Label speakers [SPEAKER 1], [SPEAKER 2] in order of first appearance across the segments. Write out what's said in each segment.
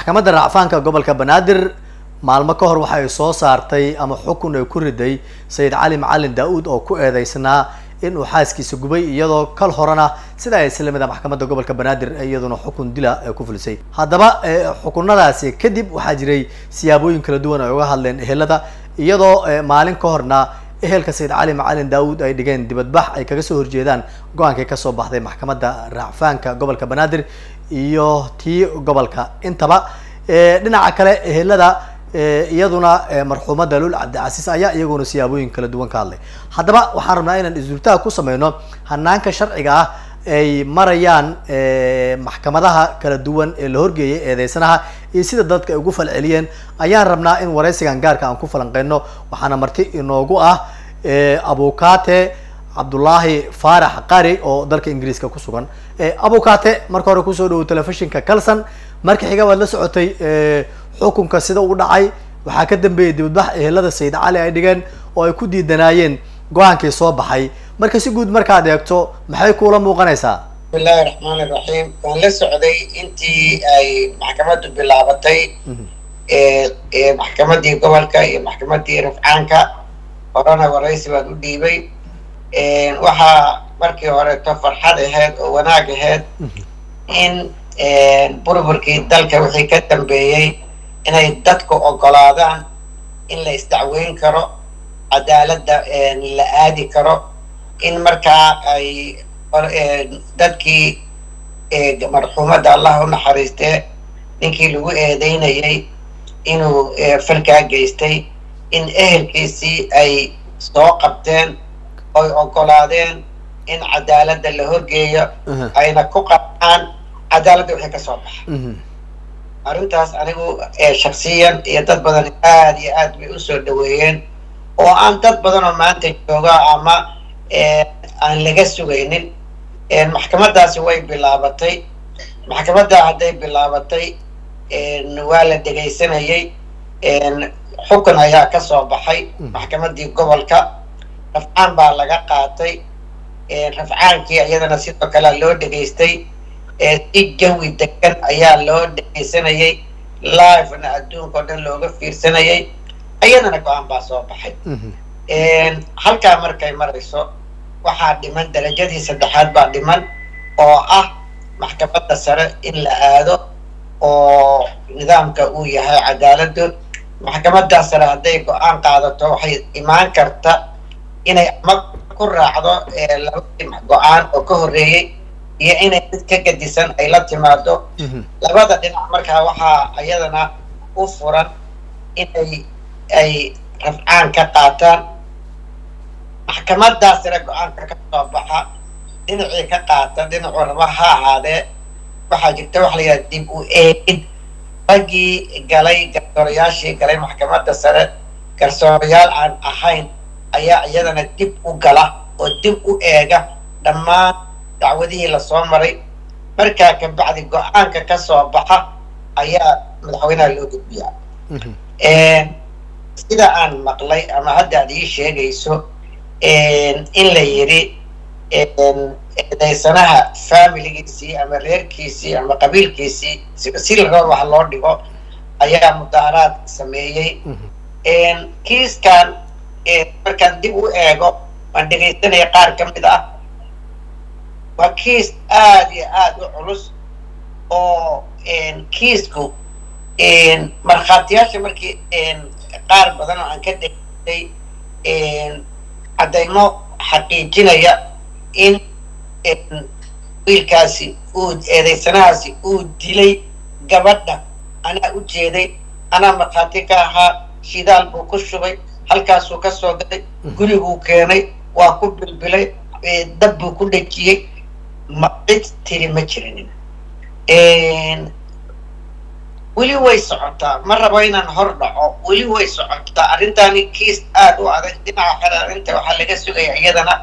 [SPEAKER 1] maxkamadda racfaanka gobolka banaadir maalmo ka hor waxa ay soo saartay ama xukun ay ku riday sayid cali macalin daa-uud oo ku eedeysnaa in uu xaaskiisa gubay iyadoo kal horena sida ay islamida maxkamadda gobolka banaadir iyaduna xukun dila ay ku fulisay haddaba xukunadaasi kadib waxaa jiray siyaabooyin kala duwan ay uga hadleen ehelada iyadoo maalin ka horna ehelka sayid cali macalin daa-uud ay dhigeen dibadbax ay kaga soo horjeedaan go-aankii kasoo baxday maxkamadda racfaanka gobolka banaadir iyo tii gobolka intaba dhinaca kale ehelada iyaduna marxuumada lul cabdicasiis ayaa iyaguna siyaabooyin kala duwan ka hadlay haddaba waxaan rabnaa inaan isdultaha ku sameyno hanaanka sharciga ah ay marayaan maxkamadaha kala duwan ee la horgeeyay eedeysanaha iyo sida dadka ay ugu falceliyeen ayaan rabnaa in waraysigan gaarka aan ku falanqeyno waxaana marti inoogu ah abukate cabdullaahi faarax qari oo dalka ingiriiska ku sugan abukate marka hore kusoo dhawo telefishinka calson marka xiga waad la socotay xukunka sida uu dhacay waxaa ka dambeeyay dibadbax ehelada sayid cali ay dhigeen oo ay ku diidanaayeen go-aankii soo baxay marka si guud markaad eegto maxay kuula muuqanaysaa
[SPEAKER 2] bismillahi raxmaani raxiim waan la socday intii ay maxkamaddu bilaabatay maxkamadii gobolka iyo maxkamadii rafcaanka horena waraysi baan u dhiibay waxaa markii horeeto farxad ahayd oo wanaag ahayd in burburkii dalka wixii ka dambeeyey inay dadku ogolaadaan in la isdacweyn karo cadaaladda la aadi karo in markaa ay dadkii marxuumadda allah u naxariistee ninkii lagu eedeynayay inuu falkaa geystay in ehelkiisii ay soo qabteen oy ogolaadeen in cadaaladda la horgeeyo ayna ku qabaan cadaaladda wixii ka soo baxa arrintaas anigu shaksiyan iyo dad badan aada iyo aad bay usoo dhaweeyeen oo aan dad badan oo maanta jooga ama aan laga sugaynin maxkamaddaasi way bilaabatay maxkamaddaa hadday bilaabatay waa la dhegaysanayay xukun ayaa ka soo baxay maxkamaddii gobolka rafcaan baa laga qaatay rafcaankii iyadana sidoo kalea loo dhegaystay si jawi degan ayaa loo dhegaysanayay livena adduunka o dhan looga fiirsanayay iyadana go-aan baa soo baxay halkaa markay marayso waxaa dhiman darajadii saddexaad baa dhiman oo ah maxkamadda sare in la aado oo nidaamka uu yahay cadaaladdu maxkamaddaa sare hadday go-aan qaadato waxay imaan karta inay ama ku raacdo labadii go-aan oo ka horreeyey iyo inay mid ka gadisan ay la timaado labada dhinac markaa waxaa iyadana u furan inay ay rafcaan ka qaataan maxkamaddaa sare go-aanka ka soo baxa dhinacii ka qaata dhinacu raba ha ahaadee waxaa jirta waxa la yidhaha dib u eegid raggii galay garsoorayaashii galay maxkamadda sare garsoorayaal aan ahayn ayaa iyadana dib u gala oo dib u eega dhammaan dacwadihii lasoo maray markaa ka bacdi go-aanka ka soo baxa ayaa madaxweynaha loo gudbiyaa sida aan maqlay ama hadda ad ii sheegayso in la yidhi eedeysanaha familigiisii ama reerkiisii ama qabiilkiisii si laraba wax loo dhigo ayaa mudaaraad sameeyey kiiskan markaan dib u eego waan dhegaysanaya qaar ka mid ah waa kiis aada iyo aada u culus oo kiisku markhaatiyaasha markii qaar badan oo aan ka dhegaystay caddaymo xaqiijinaya in wiilkaasi uu eedeysanahaasi uu dilay gabadha anaa u jeeday anaa markhaati ka ahaa shidaal buu ku shubay halkaasuu ka soo galay guriguu keenay waa ku bilbilay dab buu ku dhejiyey ma cid tiri ma jirinin weli way socotaa ma rabo inaan hor dhaco weli way socotaa arrintaani kiis aada u adag dhinaca kale arrinta waxaa laga sugaya iyadana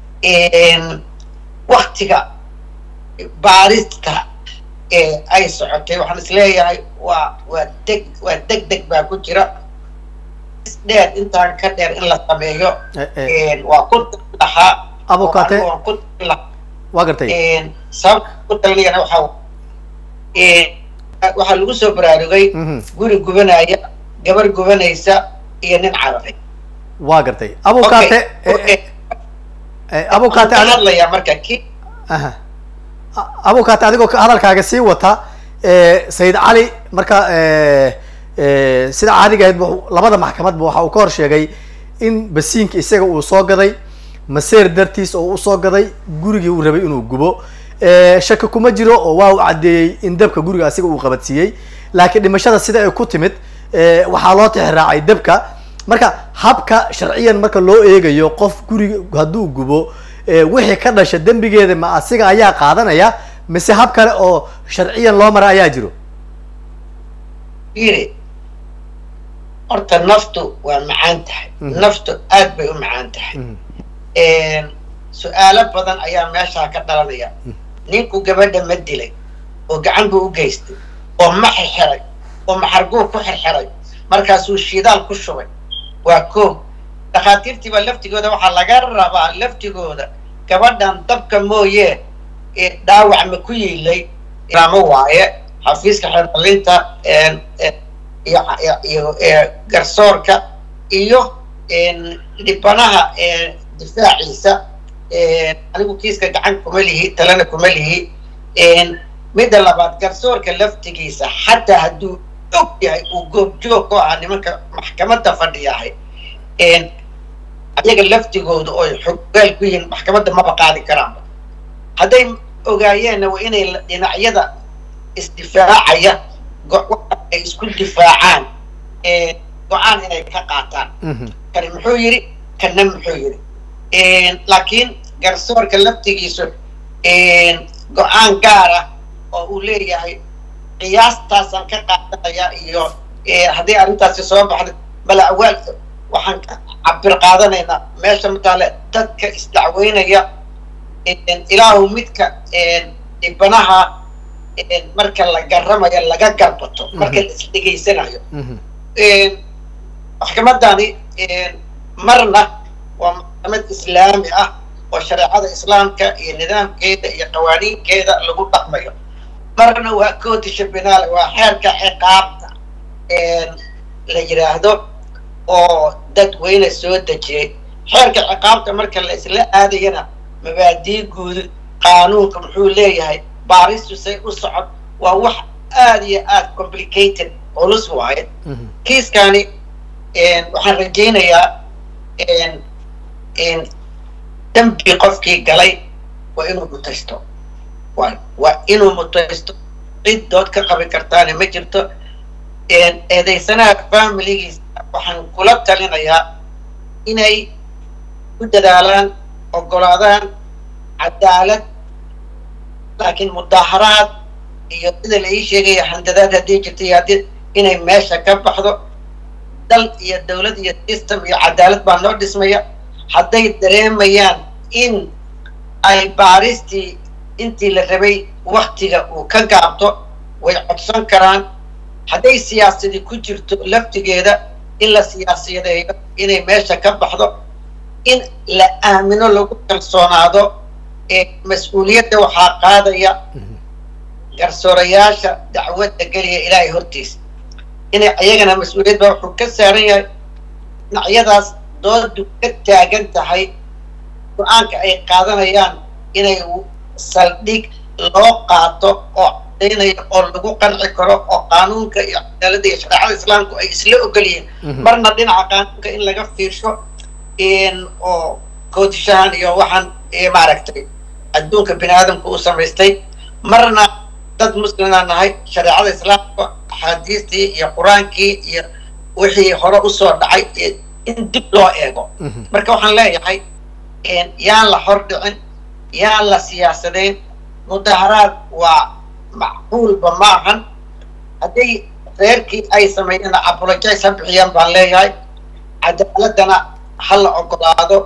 [SPEAKER 2] waktiga baarista ay socotay waxaan isleeyahay waa waa deg waa deg deg baa ku jira dheer intaan ka dheer in la sameeyo waa ku lahaa
[SPEAKER 1] abukate waa gartay
[SPEAKER 2] sababta ku talinayana waxaa waxaa lagu soo baraarugay
[SPEAKER 1] Mhm.
[SPEAKER 2] guri gubanaya gabar gubanaysa iyo nin cararay
[SPEAKER 1] waa gartay abukaate
[SPEAKER 2] Okay, okay.
[SPEAKER 1] abukaate
[SPEAKER 2] Waxaan ka hadlayaa marka ki
[SPEAKER 1] aha A- abukaate adigoo ka- hadalkaaga sii wata eh, sayid cali marka eh, eh, sida caadiga ahayd wuxuu- labada maxkamadba waxa uu ka hor sheegay in basiinka isaga uu soo gaday maseer dartiis oo usoo gaday gurigii uu rabay inuu gubo Eh, shaki kuma jiro oo waa uu caddeeyey in dabka guriga asiga uu qabadsiiyey laakiin dhimashada sida ay ku timid eh, waxaa loo tixraacay dabka marka habka sharciyan marka loo eegayo qof guriga hadduu gubo eh, wixii ka dhasha dembigeeda ma asiga ayaa qaadanaya mise hab kale oo sharciyan loo mara ayaa jiro
[SPEAKER 2] yiri horta naftu waa macaan tahay
[SPEAKER 1] Mhm.
[SPEAKER 2] naftu aad bay u macaan tahay su-aalo badan ayaa meeshaa ka dhalanaya ninku gabadha ma dilay oo gacan buu u geystay oo ma xirxiray oo maxarguu ku xirxiray markaasuu shidaal ku shubay waa koob dhakhaatiirtiiba laftigooda waxaa laga rabaa laftigooda gabadhan dabka mooye ee dhaawac ma ku yiilay ilaamo waaye xafiiska xeerdalinta iyo iyo iyo garsoorka iyo dhibanaha difaaciisa anigu kiiska gacan kuma lihi talena kuma lihi midda labaad garsoorka laftigiisa xataa hadduu og yahay uu goobjoog ku ahaa nimanka maxkamadda fadhiyahay ayaga laftigooda oo xogaal ku yihiin maxkamadda maba qaadi karaanba hadday ogaayeenna waa inay dhinacyada isdifaacaya ay isku difaacaan go-aan inay ka qaataan kani muxuu yidhi kana muxuu yidhi laakiin garsoorka laftigiisu go-aan gaara oo uu leeyahay qiyaastaasaan ka qaadanaya iyo haddii arrintaasi soo baxda bala awaal waxaan cabir qaadanaynaa meesha mataale dadka isdacweynaya ilaahu midka dhibanaha marka la garamayo laga garbato marka la isdhegaysanayo maxkamadani marna waa maxkamad islaami ah oo shareecada islaamka iyo nidaamkeeda iyo qawaaniinkeeda lagu dhaqmayo marna waa codisha binaale waa xeerka ciqaabta la yidhaahdo oo dadweyne soo dejiyey xeerka ciqaabta marka la isla aadayana mabaadii guud qaanuunka muxuu leeyahay baaristu say u socod waa wax aada iyo aada complicated culus waaye kiiskani waxaan rajaynayaa dambi qofkii galay waa inuu mutaysto waa inuu mutaysto cid dood ka qabi kartaana ma jirto eedaysanaha familigiisa waxaan kula talinayaa inay ku dadaalaan ogolaadaan cadaalad laakiin mudaaharaad iyo sida la ii sheegaya handadaad haddii jirta iyo haddii inay meesha ka baxdo dal iyo dawlad iyo system iyo cadaalad baa noo dhismaya hadday dareemayaan in ay baaristii intii la rabay waktiga uu ka gaabto way codsan karaan hadday siyaasadii ku jirto laftigeeda in la siyaasiyadeeyo inay meesha ka baxdo in la aamino lagu kalsoonaado mas-uuliyadda waxaa qaadaya garsoorayaasha dacwadda geliya ilaahay hortiisa inay ayagana mas-uuliyad ba wuxuu ka saaran yahay dhinacyadaas doodu ka taagan tahay go-aanka ay qaadanayaan inay saldhig loo qaato oo cadaynayo oo lagu qanci karo oo qaanuunka iyo cadaaladda iyo shareecada islaamku ay isla ogol yihiin marna dhinaca qaanuunka in laga fiirsho oo koodishahan iyo waxaan maaragtay adduunka bini aadamku u samaystay marna dad muslimaa nahay shareecada islaamka axaadiistii iyo qur-aankii iyo wixii hore usoo dhacay in dib loo eego marka waxaan leeyahay yaan la hor dhicin yaan la siyaasadayn mudaharaad waa macquulba ma ahan hadday reerkii ay sameeyeen apologize ha bixiyaan baan leeyahay cadaaladana ha la ogolaado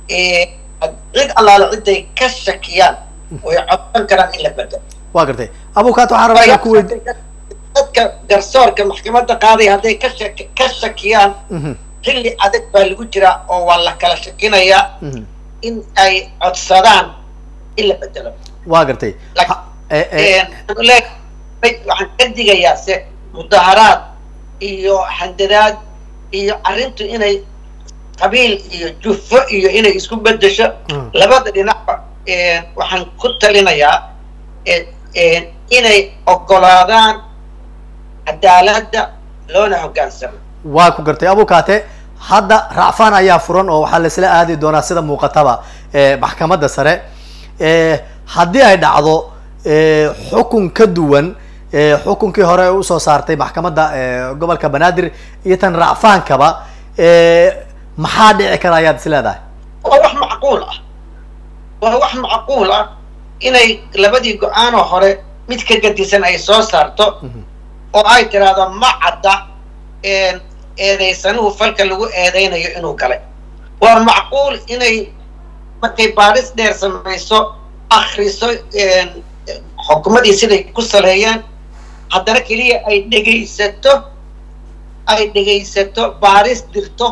[SPEAKER 2] cid allaale ciday ka shakiyaan way codsan karaan in la bedelo
[SPEAKER 1] waa gartay abukaat waxaan rabaa inaan ku weydi
[SPEAKER 2] dadka garsoorka maxkamadda qaaday hadday ka shak ka shakiyaan xilli adag baa lagu jiraa oo waa la kala shakinayaa in ay codsadaan in la bedelo
[SPEAKER 1] waa gartay
[SPEAKER 2] waxaan ka digayaa se mudaharaad iyo handadaad iyo arrintu inay qabiil iyo jufo iyo inay isku bedesho labada dhinacba waxaan ku talinayaa inay ogolaadaan cadaaladda loona hoggaansamo
[SPEAKER 1] waa ku gartay abukaate hadda racfaan ayaa furan oo waxaa laisla aadi doonaa sida muuqataba maxkamadda sare haddii ay dhacdo xukun ka duwan xukunkii hore ee usoo saartay maxkamadda gobolka banaadir iyo tan racfaankaba maxaa dhici kara ayaad is leedahay
[SPEAKER 2] waa wax macquul ah waa wax macquul ah inay labadii go-aanoo hore mid ka gadisan ay soo saarto oo ay tiraahdo ma cadda eedaysanuhu falka lagu eedaynayo inuu galay waa macquul inay markay baadhis dheer samayso akriso xukumadii siday ku saleeyeen haddana keliya ay dhegaysato ay dhegaysato baadhis dirto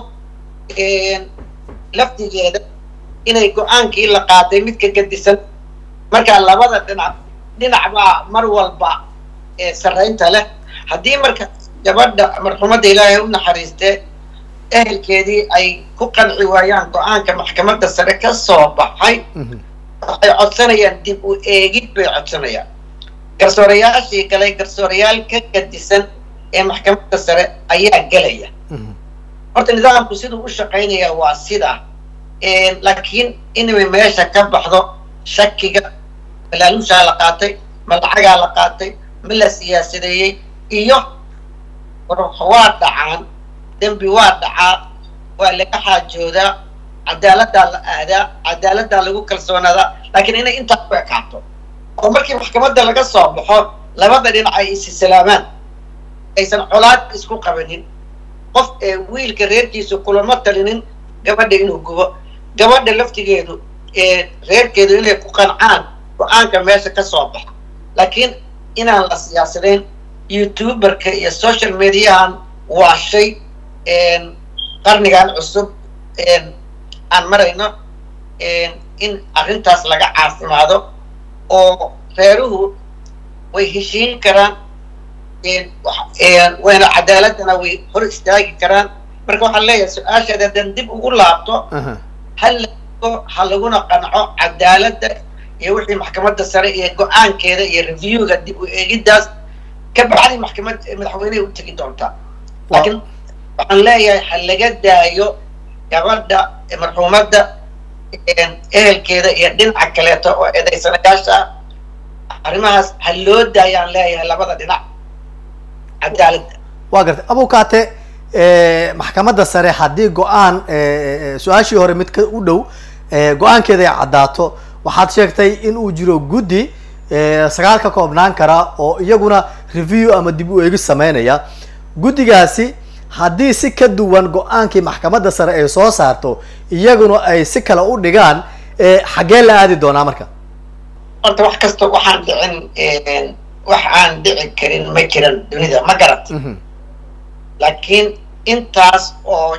[SPEAKER 2] lafdigeeda inay go-aankii la qaaday mid ka gadisan markaa labada dhinac dhinac baa mar walba sarraynta leh haddii marka gabadha marxumadda ilaahay u naxariistee ehelkeedii ay ku qanci waayaan go-aanka maxkamadda sare ka soo baxay waxay codsanayaan dib u eegid bay codsanayaan garsoorayaashii galay garsoorayaal ka gadisan ee maxkamadda sare ayaa gelaya horta nidaamku siduu u shaqaynaya waa sidaa laakiin inay meesha ka baxdo shakiga malaalushaa la qaatay ma lacagaa la qaatay ma la siyaasadeeyey iyo waa dhacaan dembi waa dhacaa waa laga xaajoodaa cadaaladdaa la aadaa cadaaladdaa lagu kalsoonaadaa laakiin inay intaa ku ekaato oo markii maxkamadda laga soo baxo labada dhinac ay isisalaamaan aysan colaad isku qabanin qof ee wiilka reerkiisu kulama talinin gabadha inuu gubo gabadha laftigeedu reerkeedu inay ku qancaan go-aanka meesha ka soo baxa laakiin inaan la siyaasadayn youtuberka iyo social mediahan waa shay qarnigan cusub aan marayno in arrintaas laga caafimaado oo reeruhu way heshiin karaan wayna cadaaladana way hor istaagi karaan marka waxaan leeyahay su-aashaad haddaan dib ugu laabto hal ha laguna qanco cadaaladda iyo wixii maxkamadda sare iyo go-aankeeda iyo reviewga dib u eegiddaas ka bacdi maxkamad madaxweynehay u tegi doontaa laakiin waxaan leeyahay ha laga daayo gabadha marxuumadda ehelkeeda iyo dhinaca kaleeto oo eedaysanayaasha arrimahaas ha loo daayaan leeyahay labada dhinac cadaaladda
[SPEAKER 1] waa gartay abukaate maxkamadda sare haddii go-aan su-aashii hore mid ka u dhow go-aankeeda ay caddaato waxaad sheegtay in uu jiro guddi sagaal ka koobnaan kara oo iyaguna review ama dib u eegis sameynaya guddigaasi haddii si ka duwan go-aankii maxkamadda sare ay soo saarto iyaguna ay si kale u dhigaan xaggee la aadi doonaa marka
[SPEAKER 2] horta wax kasta waxaan dhicin wax aan dhici karin ma jiran dunida ma garat laakiin intaas oo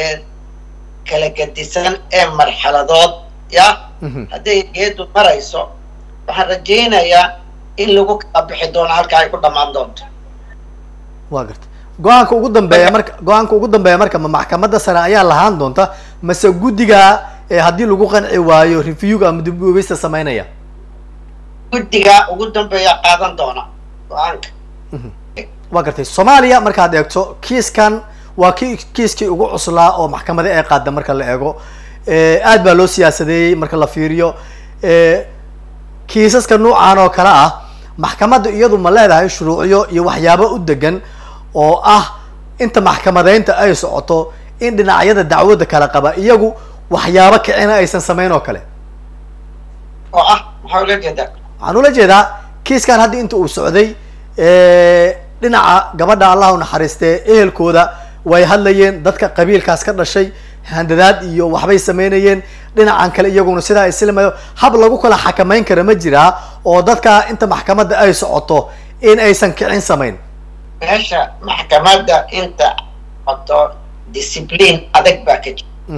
[SPEAKER 2] kala gadisan ee marxaladood ya hadday geedu marayso waxaan rajaynayaa in lagu kala bixi doono halka ay ku dhammaan doonto
[SPEAKER 1] wa garta go-aanka ugu dambeeya marka go-aanka ugu dambeeya marka ma maxkamadda sare ayaa lahaan doonta mase guddiga haddii lagu qanci waayo reviewga ama dib uegeysta sameynaya
[SPEAKER 2] guddiga ugu dambeeya qaadan doona go-aanka
[SPEAKER 1] waa gartay soomaaliya markaad eegto kiiskan waa ki kiiskii ugu cuslaa oo maxkamada ee qaada marka la eego aad baa loo siyaasadeeyey marka la fiiriyo kiisaska nuucan oo kale ah maxkamadda iyadu ma leedahay shuruucyo iyo waxyaabo u degan oo ah inta maxkamadeynta ay socoto in dhinacyada dacwadda kala qaba iyagu waxyaabo kicina aysan samayn oo kale
[SPEAKER 2] oo ah maxaa ula jeedaa
[SPEAKER 1] waxaan ula jeedaa kiiskan hadda inta uu socday dhinaca gabadha allah u naxariistee ehelkooda way hadlayeen dadka qabiilkaas ka dhashay handadaad iyo waxbay sameynayeen dhinacan kale iyaguna sidaa islamayo hab lagu kala xakameyn kara ma jiraa oo dadka inta maxkamadda ay socoto in aysan kicin samayn
[SPEAKER 2] meesha maxkamadda inta socoto discipline adag baa ka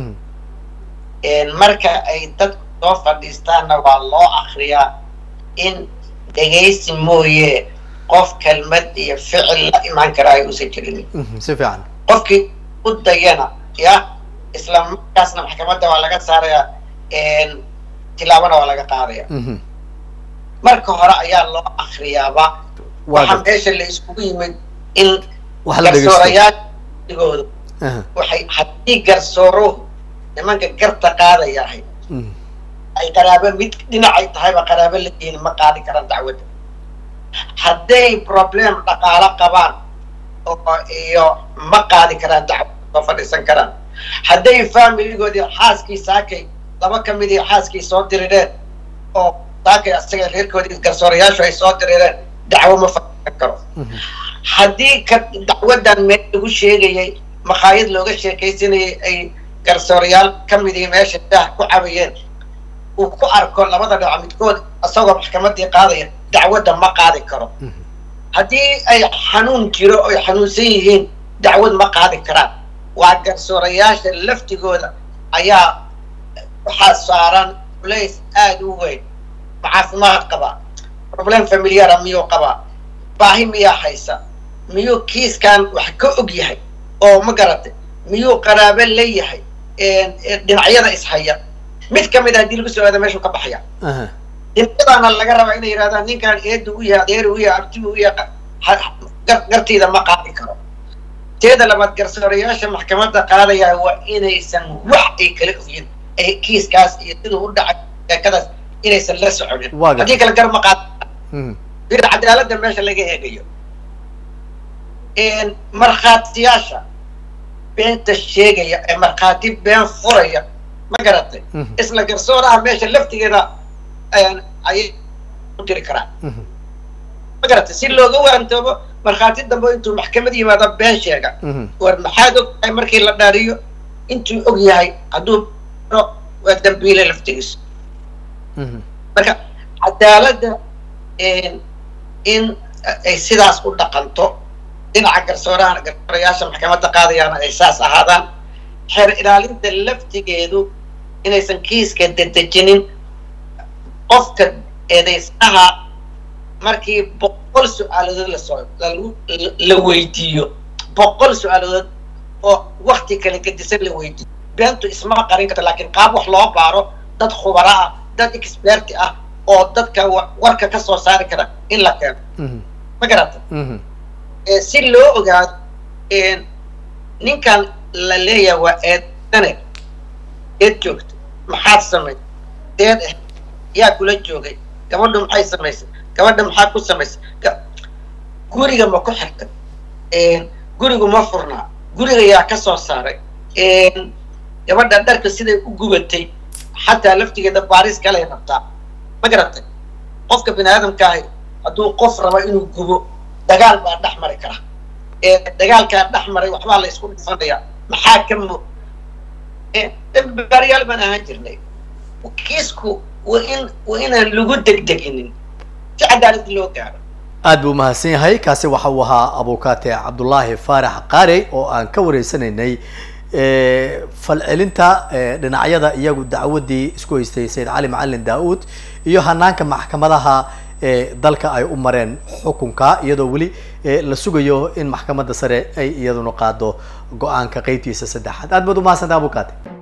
[SPEAKER 2] jira marka ay dadku soo fadhiistaanna waa loo akriyaa in dhegaysi mooye qof kelmad iyo ficil la imaan karaayo uusan jirin
[SPEAKER 1] Mhm, si fiican
[SPEAKER 2] qofkii u dayana ya isla markaasna maxkamadda waa laga saarayaa tilaabana waa laga qaadaya
[SPEAKER 1] Mhm,
[SPEAKER 2] marka hore ayaa loo akriyaaba
[SPEAKER 1] waa
[SPEAKER 2] waxaa
[SPEAKER 1] gartay.
[SPEAKER 2] meesha la iskugu yimid in
[SPEAKER 1] wax la dhegeysto
[SPEAKER 2] garsoorayaashigooda
[SPEAKER 1] Aha,
[SPEAKER 2] waxay haddii garsooruhu nimanka garta qaadayahay
[SPEAKER 1] mhm,
[SPEAKER 2] ay qaraabo mid dhinacay tahayba qaraabo la yihiin ma qaadi karaan dacwadda hadday problem dhaqaalo qabaan oo iyo ma qaadi karaan dacwad ma fadhiisan karaan hadday familigoodii xaaskii saakay laba ka midii xaaskii soo dirireen oo saakay asaga reerkoodii garsoorayaashu ay soo dirireen dacwo ma fadhiisan karo
[SPEAKER 1] mhm,
[SPEAKER 2] haddii ka dacwaddan meel lagu sheegayay makhaayad looga sheekaysanayay ay garsoorayaal ka midii meesha daah ku cabayeen uu ku arko labada dhinac midkood isagoo maxkamadii qaadaya dacwadda ma qaadi karo
[SPEAKER 1] mhm.
[SPEAKER 2] haddii ay xanuun jiro oy xanuunsan yihiin dacwad ma qaadi karaan waa garsoorayaasha laftigooda ayaa waxaa saaran culays aada u weyn ma caafimaad qabaa problem familiara miyuu qabaa baahi miyaa haysa miyuu kiiskan wax ka og yahay oo ma garatay miyuu qaraabo leeyahay dhinacyada ishaya mid ka mid a haddii lagu soo aada meeshuu ka baxaya
[SPEAKER 1] Aha,
[SPEAKER 2] dhinacyadaana laga rabaa inay yidhahdaan ninkan eedu u yahay adeer u yahay abti u yahay ha- gar- gartiida ma qaadi karo teeda labaad garsoorayaasha maxkamadda qaadaya waa inaysan wax ay kala ogyin ay kiiskaas iyo siduu u dhacay sheekadaas inaysan la soconin
[SPEAKER 1] Waa gartay.
[SPEAKER 2] haddii kale gar ma qaadi
[SPEAKER 1] mhm,
[SPEAKER 2] bir cadaaladda meesha laga eegayo markhaatiyaasha beenta sheegaya ee markhaati been furaya ma garatay
[SPEAKER 1] mhm,
[SPEAKER 2] isla garsooraha meesha laftigeeda ayaan ayay u diri karaan
[SPEAKER 1] mhm.
[SPEAKER 2] ma garatay si looga waantoobo markhaati dambe intuu maxkamad yimaado been sheega
[SPEAKER 1] Mhm,
[SPEAKER 2] war maxaad og tahay markii la dhaariyo intuu og yahay hadduu no waa dambiile laftigiisa
[SPEAKER 1] mhm.
[SPEAKER 2] marka cadaaladda in ay sidaas u dhaqanto dhinaca garsooraha garsoorayaasha maxkamadda qaadayaana ay saas ahaadaan xeer ilaalinta laftigeedu inaysan kiiska dedejinin qofka eedaysnaha markii boqol su-aaladood lasoo lagu- la weydiiyo boqol su-aaladood oo wakti kale gedisan la weydiiyo beentu isma qarin karto laakiin qaab wax loo baaro dad khubaro ah dad experti ah oo dadka wa- warka ka soo saari kara in la keeno
[SPEAKER 1] Mhm,
[SPEAKER 2] ma garata
[SPEAKER 1] mhm,
[SPEAKER 2] Eh, si loo ogaado eh, ninkan la leeyahay waa eedane eed joogta maxaad samaysay deed ah yaa kula joogay gabadhu maxay samaysay gabadha maxaa ku samaysay Ga- guriga ma ku xirtay gurigu ma furnaa guriga yaa ka soo saaray gabadha dharka siday u gubatay xataa laftigeeda baaris kalay rabtaa ma garatay qofka bini aadamka ahi hadduu qof rabo inuu gubo dagaal baa dhex mari kara ee dagaalkaa dhex maray waxbaa la isku dhifanayaa maxaa ka mo baariyaal baan ahaan jirnay kiisku waa in waa inaan lagu degdeginin si cadaalad loo gaaro
[SPEAKER 1] aad buu umahadsan yahay kaasi waxa uu ahaa abukaate cabdullaahi faarax qaarey oo aan ka wareysanaynay falcelinta dhinacyada iyagu dacwadii isku haystay sayid cali macalin daa-uud iyo hanaanka maxkamadaha dalka ay u mareen xukunka iyadoo weli la sugayo in maxkamadda sare ay iyaduna qaado go-aanka qeybtiisa saddexaad aad baad umahadsantaha abukaate